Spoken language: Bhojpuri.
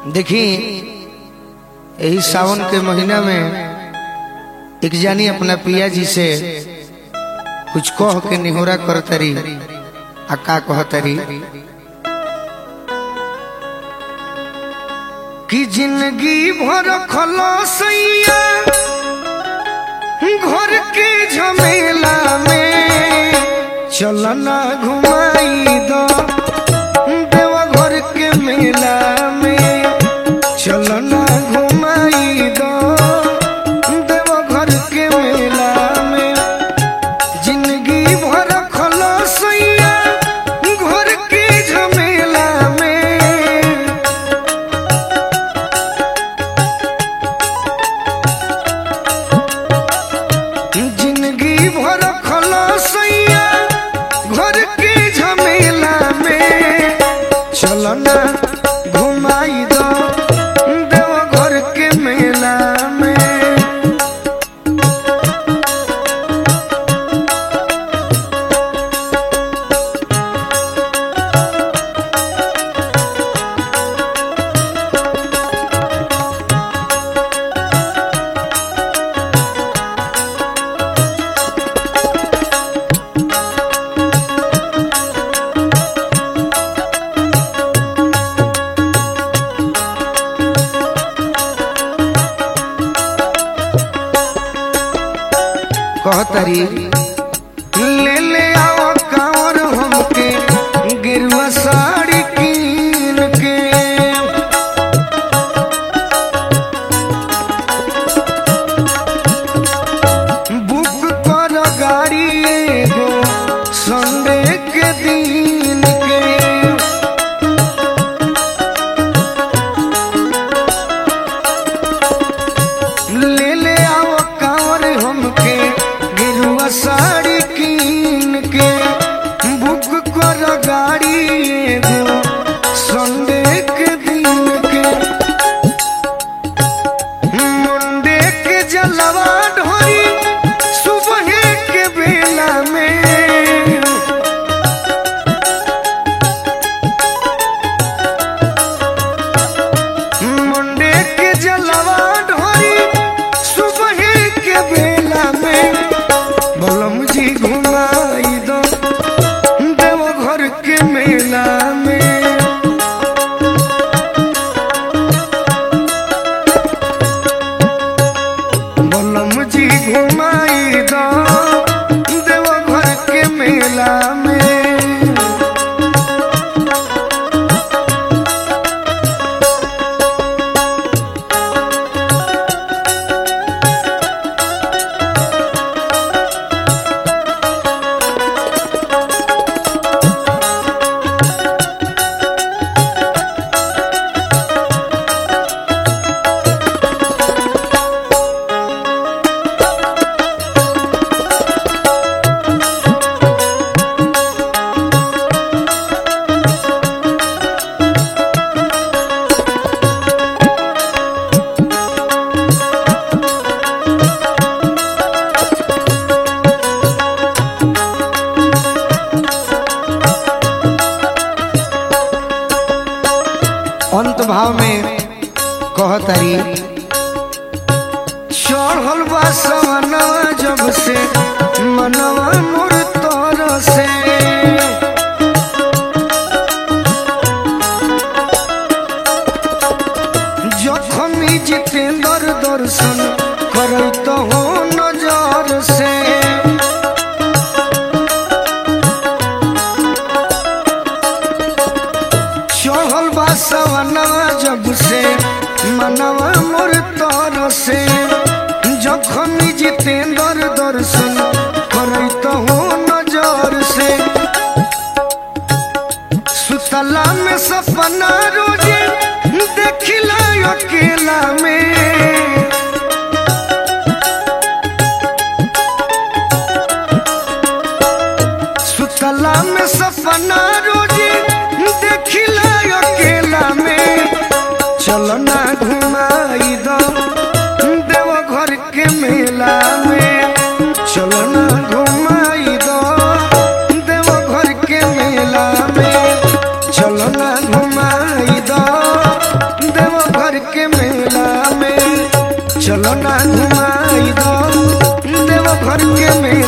देखी यही सावन के महीना में एक जानी अपना पिया जी से कुछ कह के निहोरा करतरी आ का कहतरी कि जिंदगी भर खलसैया घर के झमेला में चलना घुमाई दो देवा घर के मेला में चलना घुमाई दो देवा घर के मेला में जिंदगी भर खलसैया घर के झमेला में जिंदगी भर खलसैया घर के झमेला में चलना घुमाई दो देव घर के मेला में कहतरी ले ले आओ कांवर हमके गिरवा साड़ी कीन के बुक कर गाड़ी एगो संडे के दिन के ले ले आओ कांवर हमके गिरुआ साड़ी कीन के बुक कर गाड़ी एगो संडे के दिन के मुंडे के जलवा ढोरी सुबह के बेला में मुंडे के जलवा ढोरी सुबह के बेला में बलम जी घुमाई दो देव घर के मेला में बलम जी घुमाई दो देव घर के मेला में अंत भाव में कहतरी चढ़ल बा सवनवा जब से मनवा मोर तर से जखमी जितेंद्र दर्शन करत हो नजर से चढ़ल बा सवनवा जब से मनवा मोर तर से जखन जितेंद्र दर्शन करत हो नजर से सुतला में सपना रोजे देखिला अकेला में सुतला में सपना रोजे देखिला अकेला में चलना घुमाई दो देव घर के मेला में चलना घुमाई दो देव घर के मेला में चलना घुमाई दो देव चलो ना घुमाई दो देव घर के मेला